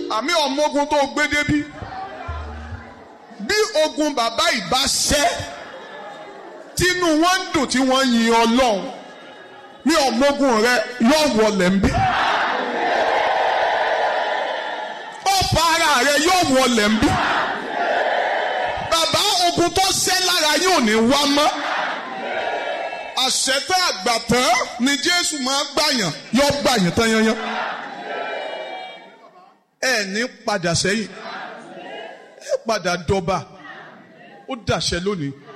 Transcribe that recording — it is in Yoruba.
àmì ọmọ ogun tó gbé débí bí ogun bàbá ìbá ṣẹ́ tínú wọn ń dùn tí wọ́n yin ọlọ́run ní ọmọ ogun rẹ yóò wọlé ń bí ọ̀pọ̀ ara rẹ yóò wọlé ń bí bàbá ogun tó ṣẹ́ lára yóò ní wá mọ́ àṣetẹ àgbàtàn ni jésù máa gbàyàn yóò gbàyàn tán yanyan ẹ ní padà sẹ́yìn ẹ padà dọba ó dàṣẹ lónìí